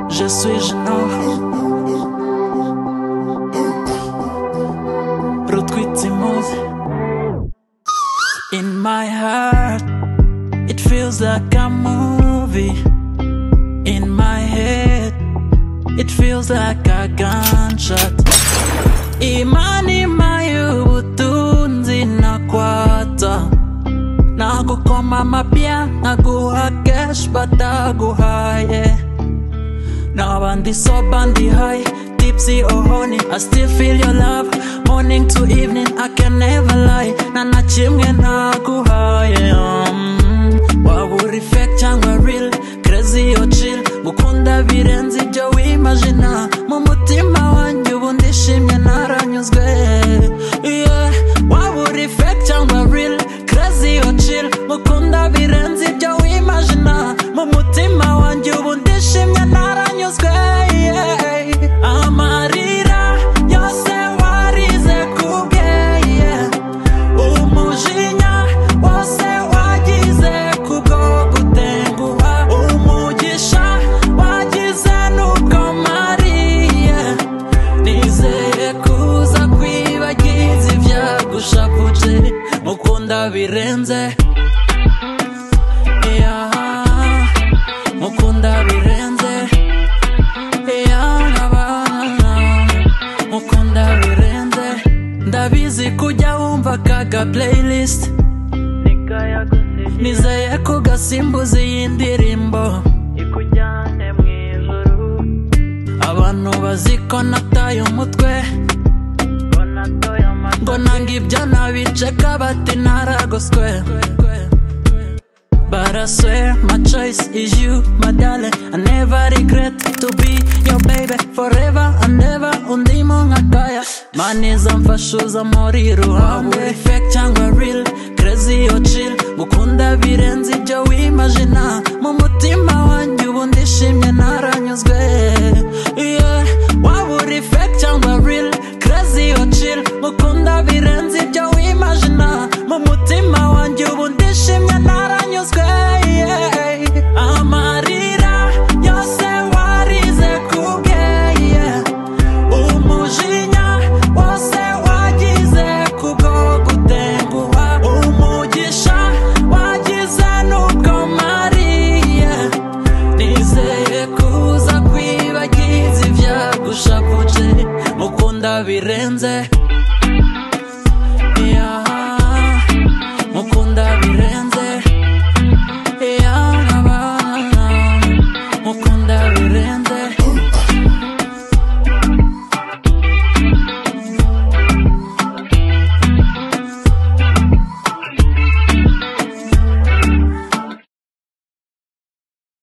je suis géant. Retweet emoji. In my heart, it feels like a movie. In my head, it feels like a gunshot. Imani mayubutunzi nakwata nakukoma mapya naguha cash bataguhaye nabandi so bandi high tipsy or honey i still feel your love morning to evening i can never lie nana chimwe naguhaye um, waburifect cyangwa real crazy or chill gukunda birenze ibyo wimagina mu mutima wanjye ubu ndishimye naranyuzwe yeah. waburifect cyangwa real crazy or chill mukunda birenze ibyo wimagina mu mutima wanjye ubu ndishimye naranyuzwe yeah. amarira yose warize kubwe yeah. umujinya wose wagize kubwo gutenguha umugisha wagize n'ubwo mariye nizeye kuza kwibagiza ibyagushavuje mukunda birenze yeah. mukunda birenze yeah, abana. mukunda birenze ndabizi kujya wumva kaga playlist nizeye ko gasimbuza iyi ndirimbo abantu bazi ko nataye umutwe ngo nanga ibyo nabiceka bati naragoswe But I swear my choice is you, my darling. I never regret to be your baby forever and ever. Undimo ngakaya, manizamfashuza muri ruhande. Fake cyangwa real, crazy or chill, gukunda